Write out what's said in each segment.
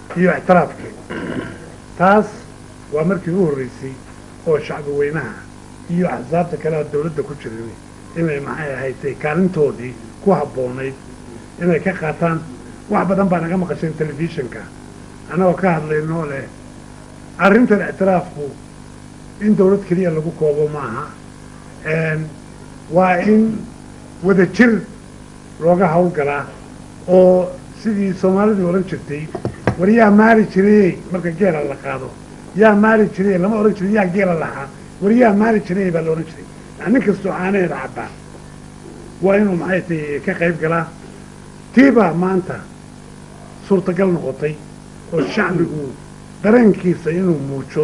iyo ictiraafkii taas waa markii u horreysay oo shacbi weynaha iyo axsaabta kale oo dawladda ku jirin inay maxay ahaydtay kaalintoodii ku habboonayd inay ka qaataan wax badan baa naga maqasheen telefishinka annagoo ka hadlaynoo leh arrintan ictiraafku in dawlad keliya lagu koobo maaha waa in wada jir looga hawlgalaa oo sidii soomaalidu odhan jirtay war yaa maali jirayey marka geela la qaado yaa maali jirayey lama odhan jiray yaa geela lahaa war yaa maali jirayey baa la odhan jiray yani nin kastoo caanaheeda cabbaa waa inuu maxay tay ka qayb galaa tiibaa maanta suurtagal noqotay oo shacbigu dareenkiisa inuu muujo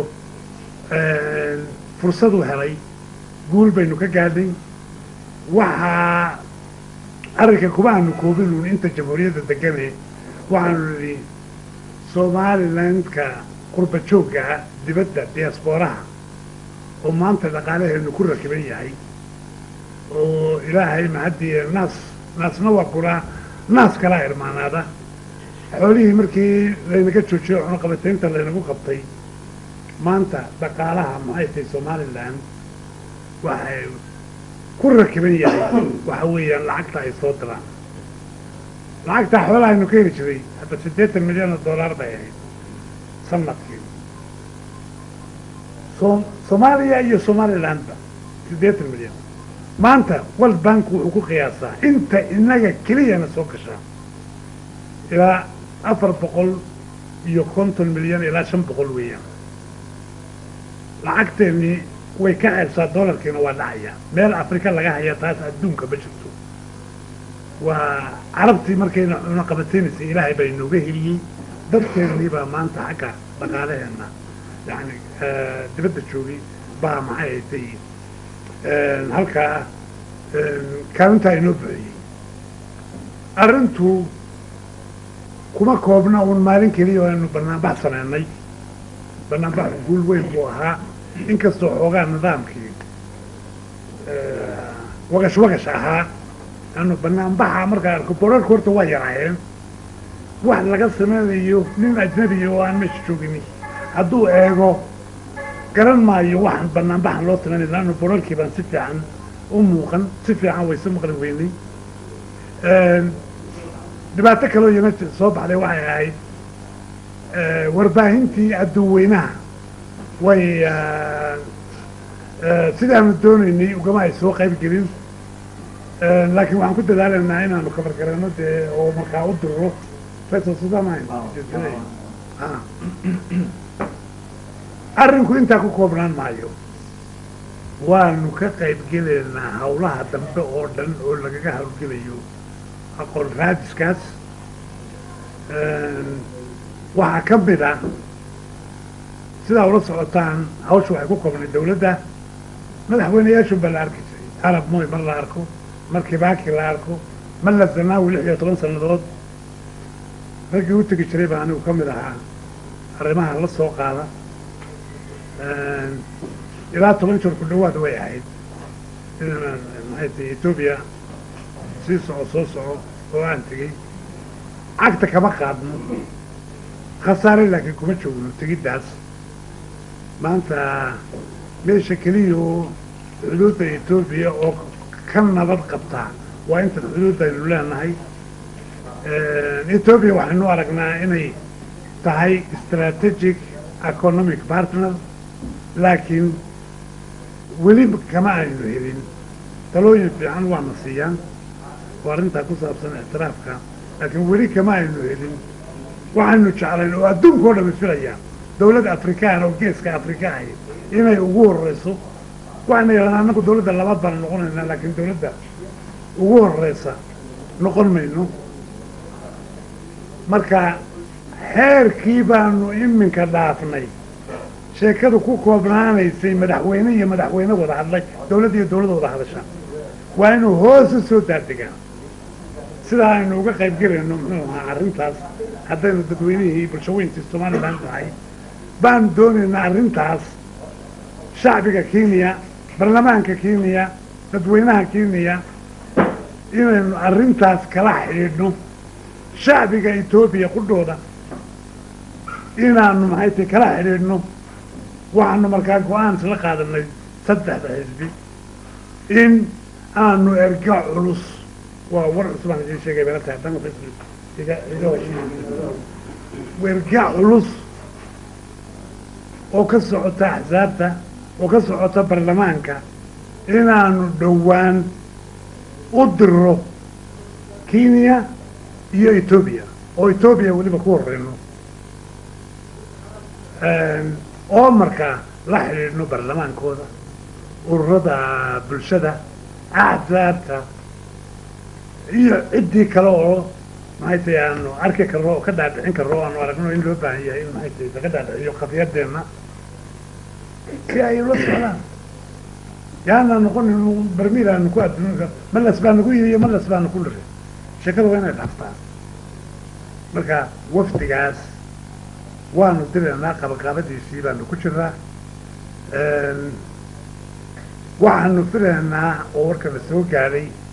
fursaduu helay guul baynu ka gaadhay waxaa arrinka kuma aanu koobinuun inta jamhuuriyadda degane waxaanu nidhi somalilandka qurba jooggaa dibadda diasbooraha oo maanta dhaqaalaheenu ku rakiban yahay oo ilaahay mahaddiye naas naasna waa kulaa naas kalaa irmaanaada xoolihii markii laynaga joojiyo cunaqabataynta laynagu qabtay maanta dhaqaalaha maxay tahay somalilan waxay ku rakiban yahay waxa weeyaan lacagta ay soo diraan lacagtaa xoolaha aynu ka heli jiray hadda siddeetan milyan oo dollar bay ahayd sanadkii so soomaaliya iyo somalilandba siddeetan milyan maanta world bank wuxuu ku qiyaasaa inta inaga keliyana soo gashaa ilaa afar boqol iyo konton milyan ilaa shan boqol weeyaan lacagteennii way ka ceebsaa dollarkiina waa dhacaya meel afrika laga haya taas adduunka ma jirto waa carabtii markayna cunaqabataynaysay ilaahay baa inooga heliyey dadkeennii baa maanta xagga dhaqaalaheenna yani dibadda joogay baa maxay haytay halkaa kaalintaa inoo buxiyey arrintu kuma koobna uun maalin keliya oo aynu banaanbax samaynay banaanbaxu guul weyn buu ahaa inkastoo xoogaa nidaamkii wagash wagash ahaa anu banaanbaxa markaa arko borarka horta waa yaraayeen wax laga samaynayo nin ajnabiya oo aan meesha joogini hadduu eego garan maayo waxaan banaanbaxan loo samaynay laannu borarkii baan si fiican u muuqan si fiican wayse maqli weynay dhibaato kaloo iyana soo baxday waxay ahayd warbaahintii adduunweynaha way sidaanu doonaynay ugama ay soo qayb gelin laakiin waxaan ku dadaalaynaa inaanu kabargarano dee oo markaa u diro faysal sudamayn arrinku intaa ku koobnaan maayo waanu ka qayb gelaynaa hawlaha dambe oo dhan oo lagaga hawlgelayo aqoon raadiskaas waxaa ka mid ah sidaa ula socotaan hawsha waxay ku koobnay dawladda madaxweyneyaashun baa la arki jiray arab moy mar la arko mar kibaaki la arko mar la zanaawi lix iyo toban sannadood raggii u tegi jiray baa anigu ka mid ahaa arrimaha la soo qaada ilaa toban jeer ku dhawaad way ahayd inaan maxay tahay etoobiya sii soco soo soco oo aan tegey cagta kama qaadno khasaare laakiin kuma joogno tegiddaas maanta meesha keliya oo xuduudda etoobiya oo ka nabad qabtaa waa inta xuduudda aynu leenahay etoobiya waxaynu aragnaa inay tahay strategic economic partner laakiin weli kama aynu helin talooyin fiican waana siiyaan oo arrintaa ku saabsan ictiraafka laakiin weli kama aynu helin waxaynu jeclayn oo adduunka o dhami filayaan dawlad afrikaan oo geeska afrika ahi inay ugu horreyso waxayna yidhahdaan annagu dawladda labaad baana noqonaynaa laakiin dawladda ugu horreysa noqon mayno marka xeerkii baanu iminka dhaafnay sheekadu ku koobnaanaysay madaxweyne iyo madaxweyne wada hadlay dawladd iyo dawladda wada hadasha waa inuu hoos u soo daadigaa sidaa aynu uga qayb gelayno muxuu ahaa arrintaas haddaynu dadweynihii bulshaweyntii somalilan tahay baanu doonaynaa arrintaas shacbiga kenya baarlamaanka kenya dadweynaha kenya inaynu arrintaas kala xidhiidhno shacbiga etoobiya qudhooda inaanu maxay tahay kala xidhiidhno waxaanu markaa go-aan isla qaadanay saddexda xisbi in aanu erga culus waa war cusbaan idiin sheegay bala tahay dan xisbi iga iga heshiis erga culus oo ka socota axsaabta oo ka socota baarlamaanka inaanu dhowaan u diro kenya iyo etoobiya oo etoobiya weliba ku horeyno oo markaa la xidhiidhno baarlamaankooda ururada bulshada axsaabta iyo ciddii kale oo maxay tahay aanu arki karno oo ka dhaadhicin karno o aanu aragno in loo baahan yahay in maxay tahay laga dhaadhiciyo qadiyadeenna si ay ula socdaan yaana noqonin barmiil aanu ku adduunka malas baanu ku yihiyo malas baanu ku liray sheekada waa inay dhaaftaan marka wafdigaas waanu diraynaa qabaqaabadiisii baanu ku jiraa waxaanu filaynaa oo warka la soo gaadhay